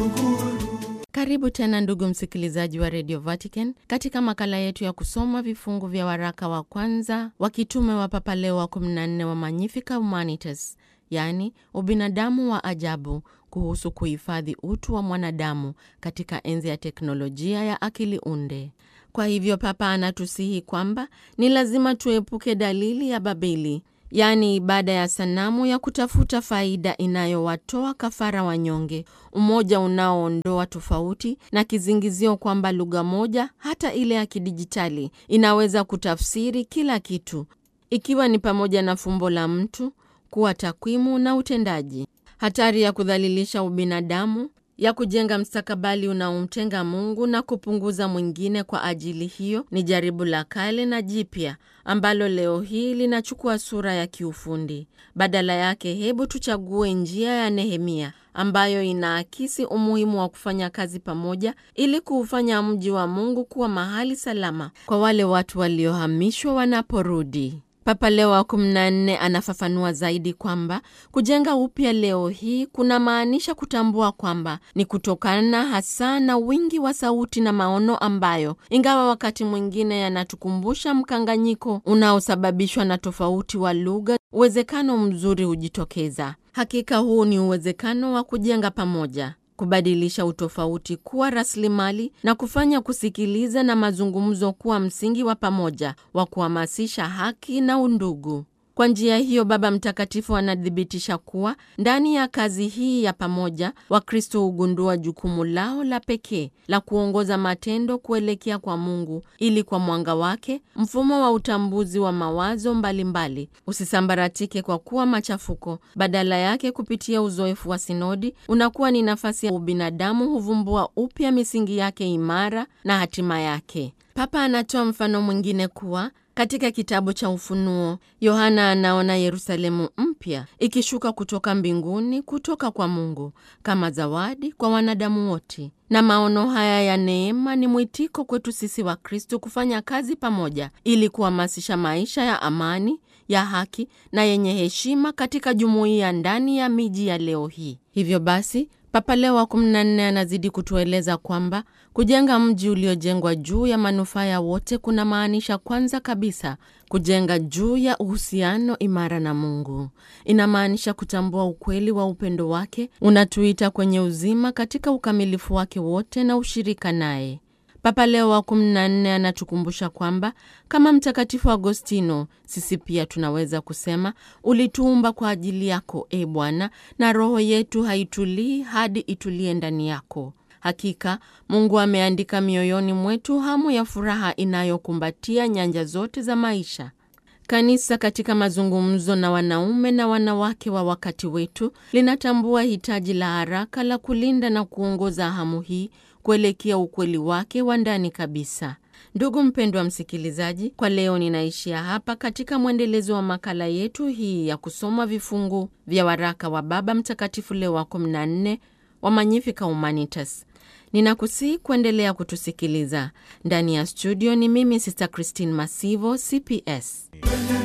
Karibu tena ndugu msikilizaji wa Radio Vatican katika makala yetu ya kusoma vifungu vya waraka wa kwanza wa kitume wa Papa Leo wa 14 wa Magnificat Humanitas, yaani ubinadamu wa ajabu, kuhusu kuhifadhi utu wa mwanadamu katika enzi ya teknolojia ya akili unde. Kwa hivyo Papa anatusihi kwamba ni lazima tuepuke dalili ya Babeli, yaani ibada ya sanamu ya kutafuta faida inayowatoa kafara wanyonge, umoja unaoondoa tofauti na kizingizio kwamba lugha moja, hata ile ya kidijitali, inaweza kutafsiri kila kitu, ikiwa ni pamoja na fumbo la mtu kuwa takwimu na utendaji. Hatari ya kudhalilisha ubinadamu, ya kujenga mstakabali unaomtenga Mungu na kupunguza mwingine kwa ajili hiyo, ni jaribu la kale na jipya ambalo leo hii linachukua sura ya kiufundi. Badala yake, hebu tuchague njia ya Nehemia ambayo inaakisi umuhimu wa kufanya kazi pamoja ili kuufanya mji wa Mungu kuwa mahali salama kwa wale watu waliohamishwa wanaporudi. Papa Leo wa 14 anafafanua zaidi kwamba kujenga upya leo hii kuna maanisha kutambua kwamba ni kutokana hasa na wingi wa sauti na maono ambayo, ingawa wakati mwingine yanatukumbusha mkanganyiko unaosababishwa na tofauti wa lugha, uwezekano mzuri hujitokeza. Hakika huu ni uwezekano wa kujenga pamoja kubadilisha utofauti kuwa rasilimali na kufanya kusikiliza na mazungumzo kuwa msingi wa pamoja wa kuhamasisha haki na undugu. Kwa njia hiyo, Baba Mtakatifu anathibitisha kuwa ndani ya kazi hii ya pamoja, Wakristo hugundua jukumu lao la pekee la kuongoza matendo kuelekea kwa Mungu, ili kwa mwanga wake mfumo wa utambuzi wa mawazo mbalimbali usisambaratike kwa kuwa machafuko. Badala yake, kupitia uzoefu wa sinodi, unakuwa ni nafasi ya ubinadamu huvumbua upya misingi yake imara na hatima yake. Papa anatoa mfano mwingine kuwa katika kitabu cha Ufunuo, Yohana anaona Yerusalemu mpya ikishuka kutoka mbinguni kutoka kwa Mungu kama zawadi kwa wanadamu wote. Na maono haya ya neema ni mwitiko kwetu sisi wa Kristo kufanya kazi pamoja ili kuhamasisha maisha ya amani, ya haki na yenye heshima katika jumuiya ndani ya miji ya leo hii. Hivyo basi Papa Leo wa 14 anazidi kutueleza kwamba kujenga mji uliojengwa juu ya manufaa ya wote kuna maanisha kwanza kabisa kujenga juu ya uhusiano imara na Mungu. Inamaanisha kutambua ukweli wa upendo wake unatuita kwenye uzima katika ukamilifu wake wote na ushirika naye. Papa Leo wa 14 anatukumbusha kwamba kama Mtakatifu Agostino, sisi pia tunaweza kusema ulituumba kwa ajili yako, e Bwana, na roho yetu haitulii hadi itulie ndani yako. Hakika Mungu ameandika mioyoni mwetu hamu ya furaha inayokumbatia nyanja zote za maisha. Kanisa katika mazungumzo na wanaume na wanawake wa wakati wetu linatambua hitaji la haraka la kulinda na kuongoza hamu hii kuelekea ukweli wake wa ndani kabisa. Ndugu mpendwa msikilizaji, kwa leo ninaishia hapa katika mwendelezo wa makala yetu hii ya kusoma vifungu vya waraka wa Baba Mtakatifu Leo wa 14 wa Magnificat Humanitas. Ninakusihi kuendelea kutusikiliza. Ndani ya studio ni mimi Sister Christine Masivo, CPS.